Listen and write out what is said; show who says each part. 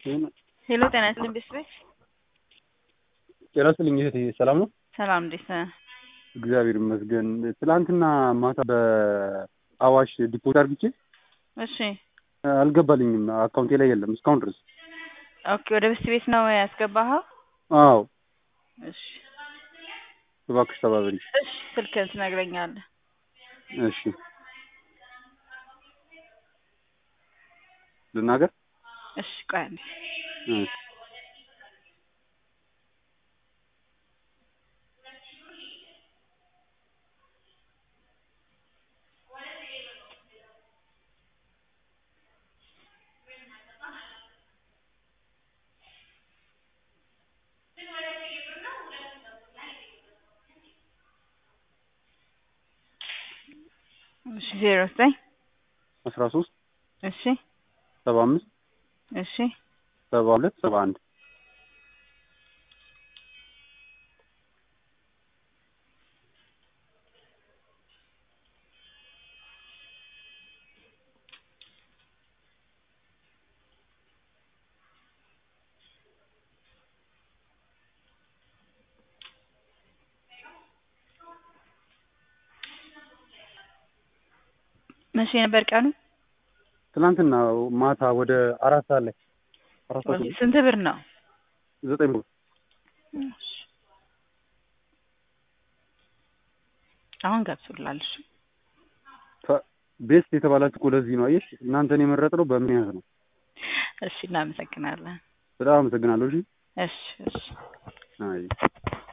Speaker 1: ሄሎ ጤና ይስጥልኝ ቤተሰቤት
Speaker 2: ጤና ይስጥልኝ እህቴ ሰላም ነው?
Speaker 1: ሰላም እንዴት ነህ?
Speaker 2: እግዚአብሔር ይመስገን። ትላንትና ማታ በአዋሽ ዲፖዚት አድርግቼ
Speaker 1: እሺ
Speaker 2: አልገባልኝም። አካውንቴ ላይ የለም እስካሁን ድረስ።
Speaker 1: ኦኬ ወደ ቤት ቤት ነው ያስገባኸው?
Speaker 2: አዎ
Speaker 1: እሺ
Speaker 2: እባክሽ ተባበሪ።
Speaker 1: እሺ ስልክህን ትነግረኛለህ?
Speaker 2: እሺ ልናገር?
Speaker 1: እሺ ቆይ አንዴ
Speaker 2: እሺ
Speaker 1: እሺ ዜሮ ዘጠኝ
Speaker 2: አስራ ሶስት
Speaker 1: እሺ
Speaker 2: ሰባ አምስት
Speaker 1: እሺ
Speaker 2: ሰባ ሁለት ሰባ አንድ
Speaker 1: መቼ ነበር ቀኑ?
Speaker 2: ትናንትና ማታ ወደ አራት ሰዓት ላይ አራት ሰዓት ላይ
Speaker 1: ስንት ብር ነው?
Speaker 2: ዘጠኝ ብር
Speaker 1: እሺ አሁን ገብቶላል። እሺ
Speaker 2: ቤስት የተባላችሁ እኮ ለዚህ ነው። አየሽ እናንተን የመረጥነው በምክንያት ነው።
Speaker 1: እሺ እናመሰግናለን።
Speaker 2: በጣም አመሰግናለሁ። እሺ
Speaker 1: እሺ እሺ
Speaker 2: አይ